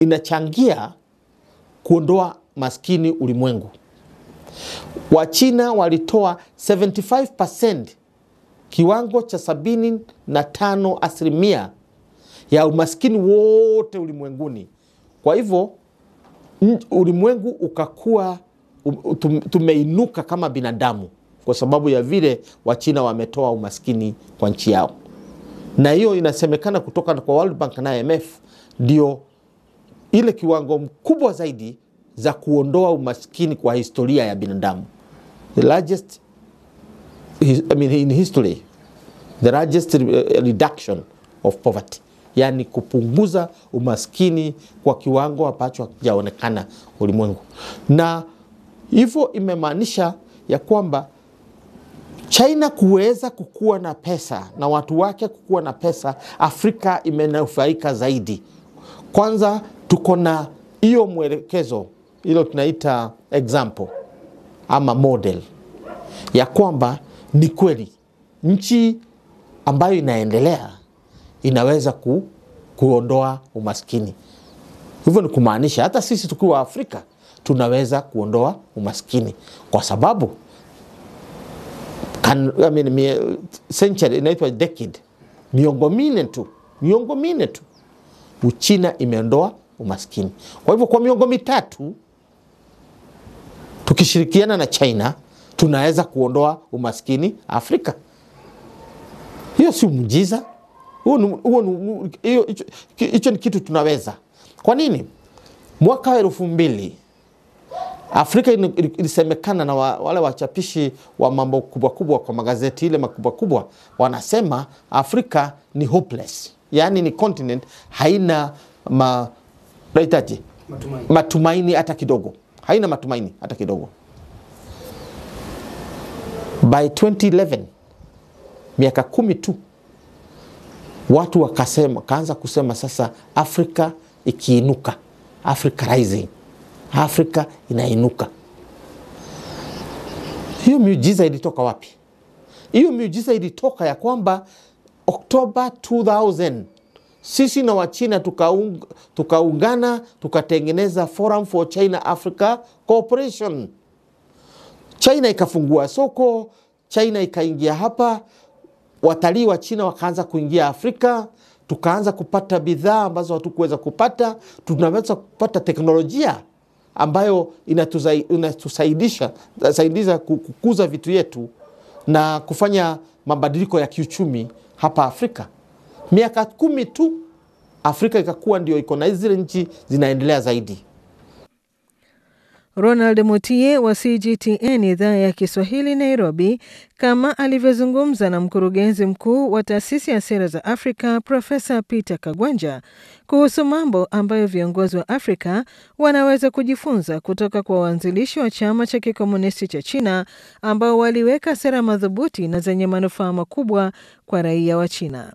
inachangia kuondoa maskini ulimwengu. Wachina walitoa 75% kiwango cha sabini na tano asilimia ya umaskini wote ulimwenguni. Kwa hivyo n- ulimwengu ukakuwa um- tum- tumeinuka kama binadamu kwa sababu ya vile Wachina wametoa umaskini kwa nchi yao, na hiyo inasemekana kutoka kwa World Bank na IMF ndio ile kiwango mkubwa zaidi za kuondoa umaskini kwa historia ya binadamu, the largest his- I mean, in history the largest uh, reduction of poverty, yani kupunguza umaskini kwa kiwango ambacho hakijaonekana ulimwengu, na hivyo imemaanisha ya kwamba China kuweza kukuwa na pesa na watu wake kukuwa na pesa, Afrika imenufaika zaidi. Kwanza tuko na hiyo mwelekezo, hilo tunaita example ama model ya kwamba ni kweli nchi ambayo inaendelea inaweza ku, kuondoa umaskini. Hivyo ni kumaanisha hata sisi tukiwa Afrika tunaweza kuondoa umaskini kwa sababu kan, I mean, mie, century inaitwa decade, miongo minne tu, miongo minne tu Uchina imeondoa umaskini. Kwa hivyo kwa miongo mitatu tukishirikiana na China tunaweza kuondoa umaskini Afrika. Hiyo si muujiza, huo ni- huo ni- hiyo- hicho hicho ni kitu tunaweza. Kwa nini? Mwaka wa elfu mbili Afrika ili- ili- ilisemekana na wa, wale wachapishi wa mambo kubwa kubwa kwa magazeti ile makubwa kubwa wanasema Afrika ni hopeless, yaani ni continent haina ma, naitaje Matumaini. matumaini hata kidogo, haina matumaini hata kidogo. By 2011 miaka kumi tu watu wakasema, kaanza kusema sasa Afrika ikiinuka, Africa rising, Afrika inainuka. Hiyo miujiza ilitoka wapi? Hiyo miujiza ilitoka ya kwamba Oktoba 2000 sisi na Wachina tukaung, tukaungana tukatengeneza Forum for China Africa Cooperation. China ikafungua soko, China ikaingia hapa, watalii wa China wakaanza kuingia Afrika, tukaanza kupata bidhaa ambazo hatukuweza kupata, tunaweza kupata teknolojia ambayo inatusai- inatusaidisha saidiza ku- kukuza vitu yetu na kufanya mabadiliko ya kiuchumi hapa Afrika. Miaka kumi tu Afrika ikakuwa ndio iko na zile nchi zinaendelea zaidi. Ronald Mutie wa CGTN idhaa ya Kiswahili Nairobi, kama alivyozungumza na mkurugenzi mkuu wa taasisi ya sera za Afrika Profesa Peter Kagwanja kuhusu mambo ambayo viongozi wa Afrika wanaweza kujifunza kutoka kwa waanzilishi wa chama cha kikomunisti cha China ambao waliweka sera madhubuti na zenye manufaa makubwa kwa raia wa China.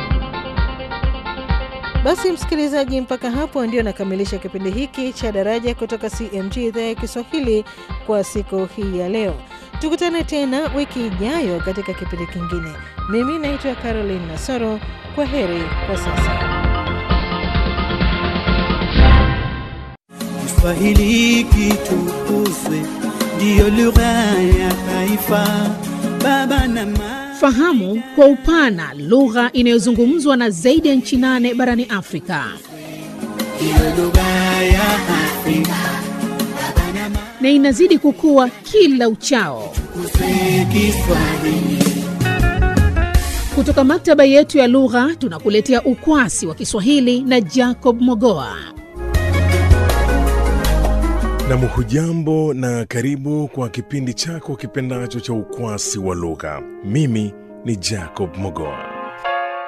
Basi msikilizaji, mpaka hapo ndio nakamilisha kipindi hiki cha Daraja kutoka CMG idhaa ya Kiswahili kwa siku hii ya leo. Tukutane tena wiki ijayo katika kipindi kingine. Mimi naitwa Caroline Nasoro. Kwa heri kwa sasa. Kiswahili kitukuzwe, ndiyo lugha ya taifa. Baba na mama Fahamu kwa upana lugha inayozungumzwa na zaidi ya nchi nane barani Afrika. ndiyo lugha ya Afrika. Baba na mama na inazidi kukua kila uchao. tukuzwe Kiswahili. Kutoka maktaba yetu ya lugha tunakuletea ukwasi wa Kiswahili na Jacob Mogoa. Nam, hujambo na karibu kwa kipindi chako kipendacho cha ukwasi wa lugha. Mimi ni Jacob Mogoa.